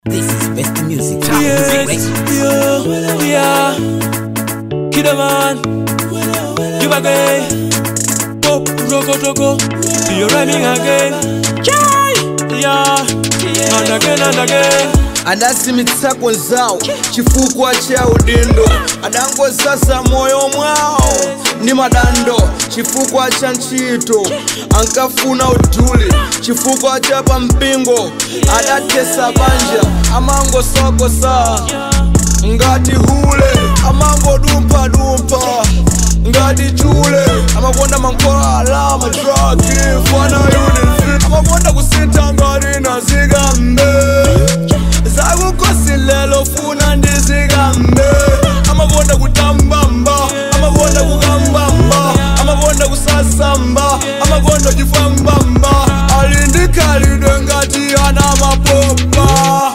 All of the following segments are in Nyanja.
This is best music. Yes, yo, yeah. Kid a man, give again. Pop, roko, roko. You're running again. Chai, yeah. And again and again. adasimitsa nzawo chifukwa cha udindo adangosasa moyo mwawo ndi madando chifukwa cha ntchito ankafuna uduli chifukwa cha pampingo adatesa banja amangosokosa ngati hule amangodumphadumpha ngati chule amakonda mankhwala madragi fana unit amakonda kusintha ngati nazikambe zakukosilelo funa ndizikambe amakonda kutambamba amakonda kukambamba amakonda kusasamba amakonda chifambamba ali ndikhalidwe ngati ana mapopa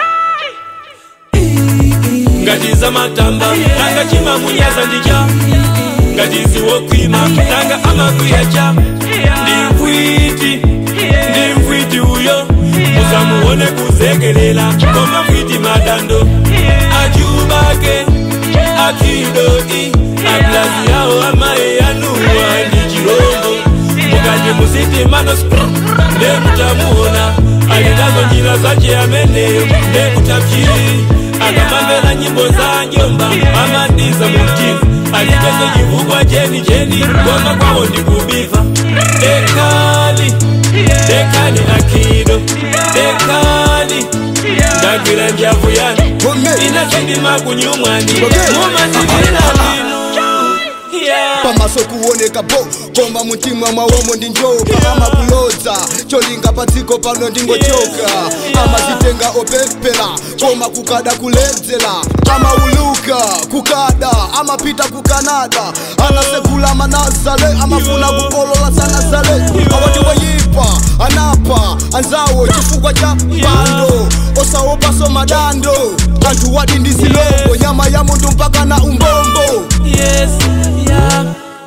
ngati zamatamba nanga chimamunyaza ndija ngati ziwokwima nanga amakwiyacha ndi mfwiti ndi mfwiti uyo musamuone kuzekelela koma mfwiti madando achubake akidoi ablazi yawo amaye yanuwa ndi chilombo mukati musiti manos ndekutamuona alinazo njira zache ameneyo ndekutapchiri akamamvera nyimbo za njomba amadiza mumtima alipeso chivukwa cheni cheni koma kwawo ndikubiva dekali dekali akido dekali ndagwira njavu yanu inasindima kunyumwani mumazivila linu yeah. pamaso kuoneka bo koma mutima mwawomo ndi njoka amakulodza cholinga padziko pano ndingochoka amazitenga opepera koma kukada kuledzera amauluka kukada amapita ku kanada anasekula manazale amafuna kukolola sanazale awati wayipa anapa anzawo chifukwa cha pando osawopaso madando anthu wati ndi zilombo nyama ya munthu mpaka na umbombo yes, yeah.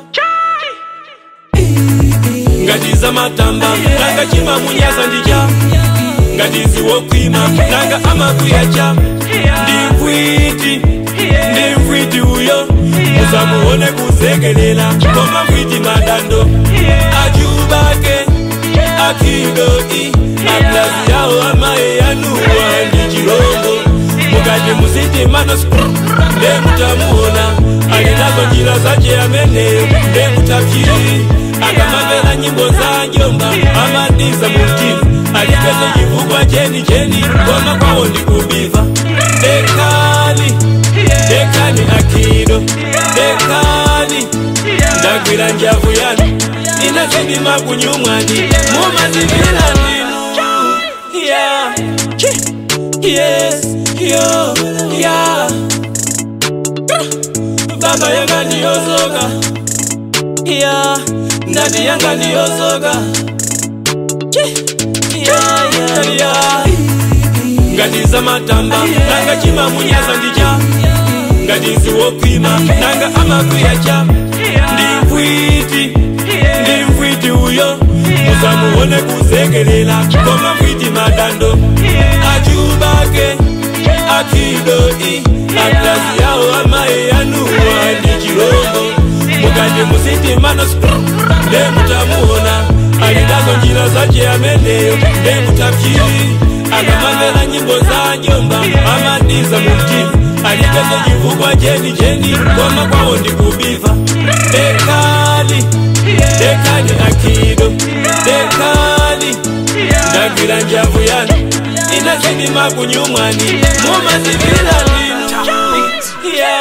ngati zamatamba nanga chimamunyaza ndija ngati ziwokwima nanga amakwiyacha ndi mfwiti ndi mfwiti uyo musamuone kuzekelela koma mfwiti madando achubake akidoi ablazi yawo amaye yanuwa ndi chilombo mukati musiti manos ndekutamuona alinazo njira zache ameneyo ndekutapchiri akamamvera nyimbo za njomba amadiza mumtima alipeso chivukwa cheni cheni koma kwawo ndikubiva dekali dekali akido dekali ndagwira njavu yanu inasindima kunyumwani mumazivila linu yeah. yes yo yeah. baba yanga ndiyozoka yeah. ndani yanga ndiyozoka yeah, yeah, yeah. ngati zamatamba nanga chimamunyaza ndija ngati ziwokwima nanga amakwiyacha ndi mfwiti ndi mfwiti uyo musamuone kuzekelela koma mfwiti madando achubake akidoi ablazi yawo amaye yanuwa ndi chilombo mukati musiti manos ndekutamuona alinazo njira zache ameneyo ndekutapchiri akamamvera nyimbo za njomba amadiza mumtima alipeso chivukwa cheni cheni koma kwawo ndikubiva dekali dekali akido dekali ndagwira njavu yanu inasindima kunyumwani mumazivila linu yeah.